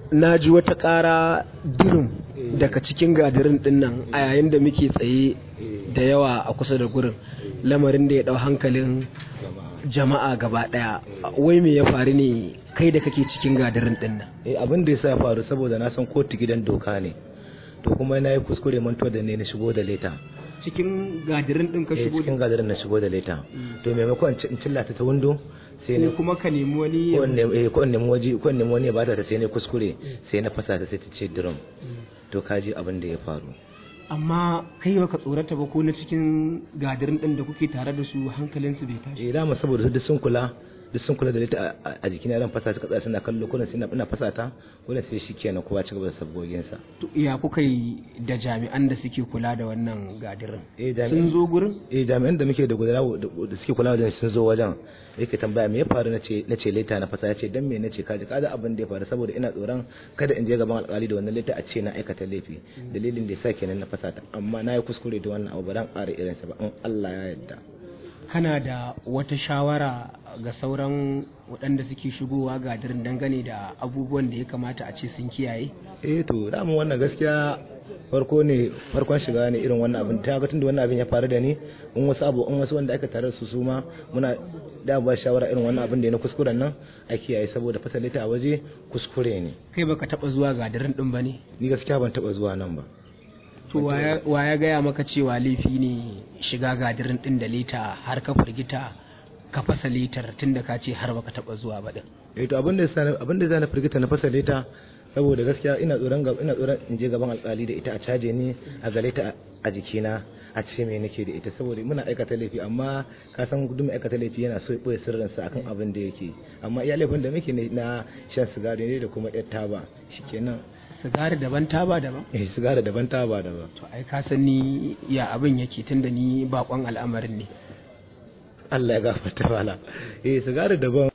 na ji wata ƙara dirin daga cikin gadirin din nan a yayin da muke tsaye da yawa a kusa da gurin lamarin da ya ɗau hankalin jama'a gaba ɗaya wai me ya faru ne kai da kake cikin gadirin din nan eh abin da yasa ya faru saboda na san kotu gidan doka ne to kuma na yi kuskure mantuwa da ne na shigo da leta cikin gadirin din ka eh shigo cikin gadarin na shigo da leta to maimakon in cillata ta windo sai ne ne kuma ka nemi wani ko in nemi eh, ko in nemi waje ko in nemi wani ya bata ta sai ne kuskure sai na fasa ta sai ta ce drum to kaji abin da ya faru amma kai baka tsorata ba ko na cikin gadirin din da kuke tare da su hankalinsu bai tashi eh dama saboda su duk sun kula duk sun kula da leta a- a- a jikina ran fasa ta katsa suna kallo kullum sai na ina fasa ta kullum sai shikenan kowa ci gaba da sabgogin sa To, ya kuka yi da jami'an da suke kula da wannan gadirin eh sun jami'an zo gurin eh jami'an da muke da gudanar da suke kula da sun zo wajen yake tambaya me ya faru nace nace leta na fasa yace dan me nace kaji kaji abin da ya faru saboda ina tsoron kada in je gaban alƙali da wannan leta a ce na aikata laifi dalilin da yasa kenan na fasa ta amma na yi kuskure da wannan abu ba dan ƙara irin sa ba in Allah ya yarda kana da wata shawara ga sauran waɗanda suke shigowa gadirin dangane da abubuwan da ya kamata a ce sun kiyaye eh to damu wannan gaskiya farko ne farkon shiga ne irin wannan abin ta ga tunda wannan abin ya faru da ni in wasu abu in wasu wanda aka tare da su su ma muna da ba shawara irin wannan abin da na kuskuren nan a kiyaye saboda fasalita a waje kuskure ne kai baka taba zuwa gadirin din bane ni gaskiya ban taba zuwa nan ba to waya waya gaya maka cewa laifi ne shiga gadirin din da lita har ka firgita ka fasa litar tunda ka ce har baka taba zuwa ba din eh to abin da yasa abin da zai na firgita na fasalita saboda gaskiya ina tsoron ga ina tsoron in je gaban alkali da ita a caje ni a gare ta a jikina a ce me nake da ita saboda muna aikata laifi amma ka san duk mai aikata laifi yana so ya boye sirrinsa akan abin da yake amma iya laifin da muke ne na shan sigari ne da kuma yar taba shikenan sigari daban taba daban eh sigari daban taba daban to ai ka san ni ya abin yake tunda ni bakon al'amarin ne Allah ya gafarta wala eh sigari daban